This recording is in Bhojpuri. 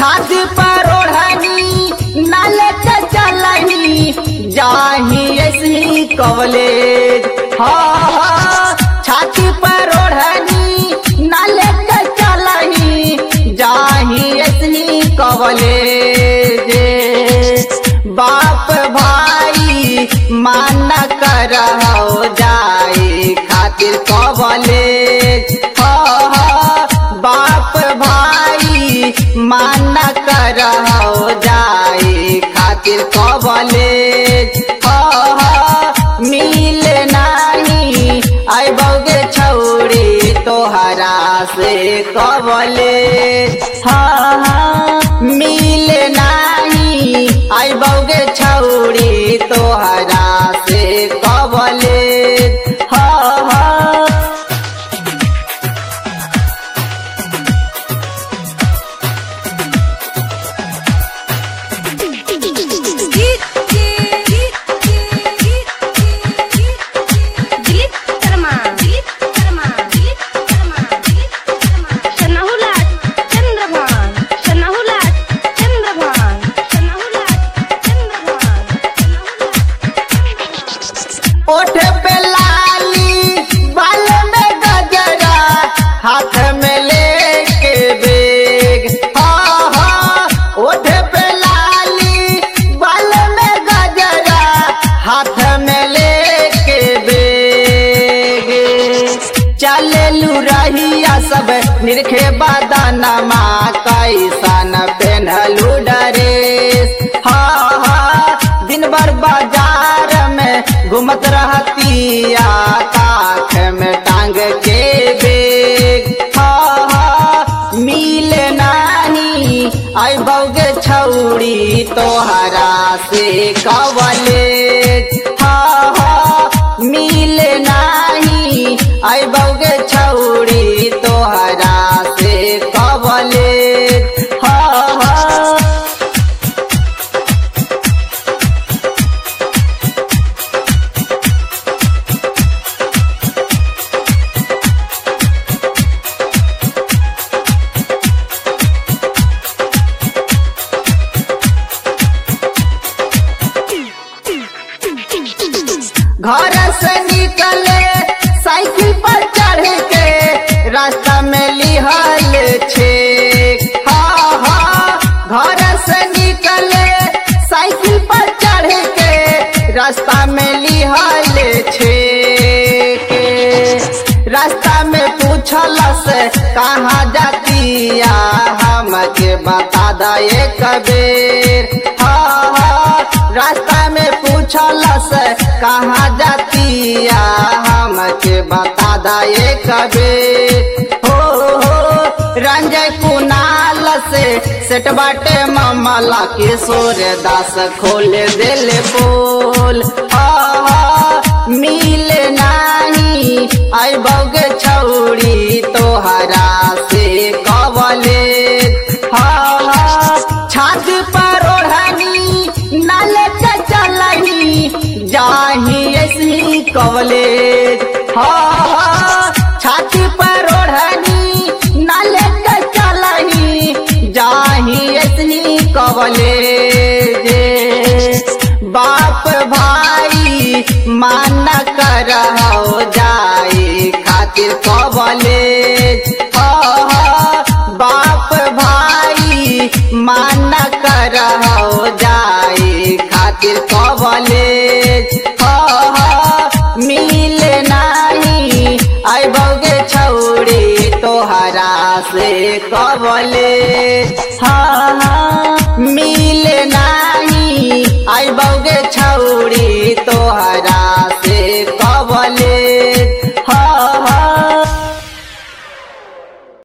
छाती पर ओढ़नी नाले के चलनी जाही ऐसी कवलेज हाँ हाँ छाती पर ओढ़नी नाले के चलनी जाही ऐसी कवलेज बाप भाई माना कर जाए खातिर कवलेज हाँ हाँ बाप भाई माना कर जाए खातिर कवलेज हाँ हाँ मिल नाही आई बौगे छौड़ी तोहरा से कवलेज हाँ हाँ मिल नाही आई बौगे छौड़ी तोहरा से कवलेज हाँ हाँ दिलीप शर्मा दिलीप शर्मा दिलीप शर्मा दिलीप शर्मा शनाहुलाट चंद्रभान शनाहुलाट चंद्रभान शनाहुलाट चंद्रभान ओठ पे लाली बाल में गजरा हाथ में लेके बेग हाँ हाँ ओठ पे लाली बाल में गजरा हाथ में लेके बेग चले लू रहिया सब निरखे बदनमा कैसन पेन्हलू डरेस हाँ हाँ दिन भर बाजार में घूमत रहतिया काख में टांग के बेग हाँ हाँ मिल नाही आई बौगे छौड़ी तोहरा से कवलेज हाँ हाँ मिल नाही आई बौगे छौड़ी तोहरा से कवलेज हाँ हाँ घर से निकले साइकिल पर चढ़ के रास्ता में लिहल छे हाँ हाँ घर से निकले साइकिल पर चढ़ के रास्ता में लिहल छे रास्ता में पूछल से कहाँ जातिया हमके बता दे कबीर हाँ हाँ रास्ता में पूछल से कहाँ जातिया हमके बता दे कबीर हो हो रंजय कुनाल से सेट बाटे मामला किशोर दास खोल दिल बोल हाँ हाँ मिल नाही आई बौगे छौड़ी तोहरा से कवले हाँ हाँ छाती पर ओढ़नी नाले के चलनी जाही ऐसी कवले हाँ हाँ छाती पर ओढ़नी नाले के चलनी जाही ऐसी कवले बाप भाई माना कर जाए खातिर कवलेज हाँ हाँ बाप भाई माना कर जाए खातिर कवलेज हाँ हाँ मिल नाही आई बौगे छौड़ी तोहरा से कवलेज हाँ हाँ